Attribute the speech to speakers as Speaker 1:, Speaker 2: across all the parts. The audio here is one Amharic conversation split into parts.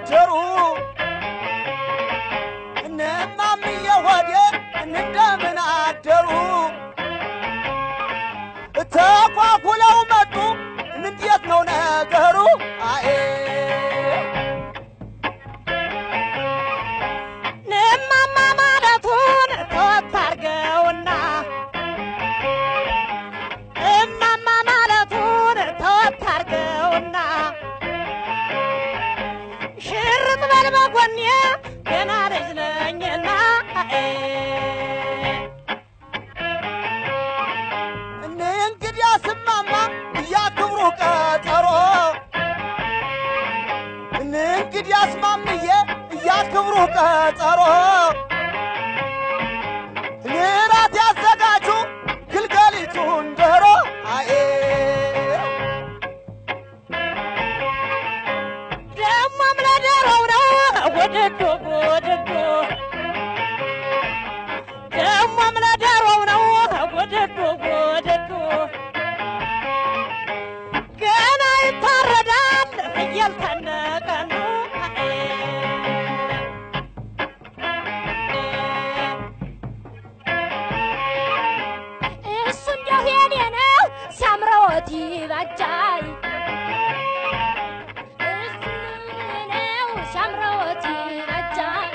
Speaker 1: አደሩ እነማምዬ ሆዴ እንደምን አደሩ ተኳኩለው መጡ እንዴት ነው ነገሩ አኤ
Speaker 2: እማማ ማለቱን ተወት አርገውና እማማ ማለቱን ተወት አርገውና ሽርጥ በል በጎኔ ገና ልጅ ነኝና
Speaker 1: እኔ እንግዲህ አስማማ እያክብሩ ቀጠሮ እኔ እንግዲህ አስማምዬ እያክብሩ ቀጠሮ እራት ያዘጋጁ ግልገሊቱን ዶሮ አኤ
Speaker 2: ደሞም ለደረው ነው ወደዶ ወደዶ ደሞም ለደረው ነው ወደዶ ወደዶ ገና ይታረዳል ፍየል ተነቀኑ እሱ እንደው የኔ ነው ሲያምረዎት ይበጃል እሱ ነው ሲያምረዎት ይበጃል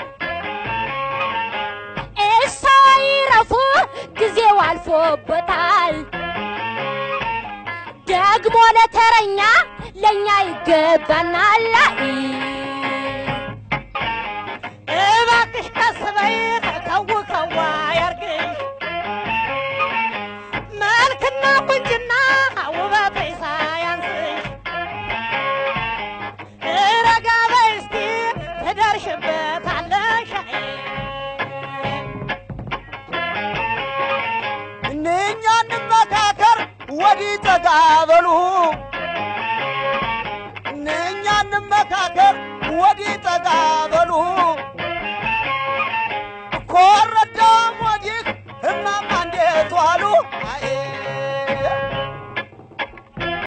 Speaker 2: እሷ ይረፉ ጊዜው አልፎበታል ደግሞ ለተረኛ ለእኛ ይገባናል እባክሽ ቀስ በይ ከው ከዋ ያርግሽ መልክና ቁንጅና ውበት ሳያንስሽ ረጋ በይ እስቲ ትደርሽበታለሽ
Speaker 1: እነኛ እንመካከር ወዲህ ጠጋ በሉ እነኛ እንመካከር ወዲህ ጠጋ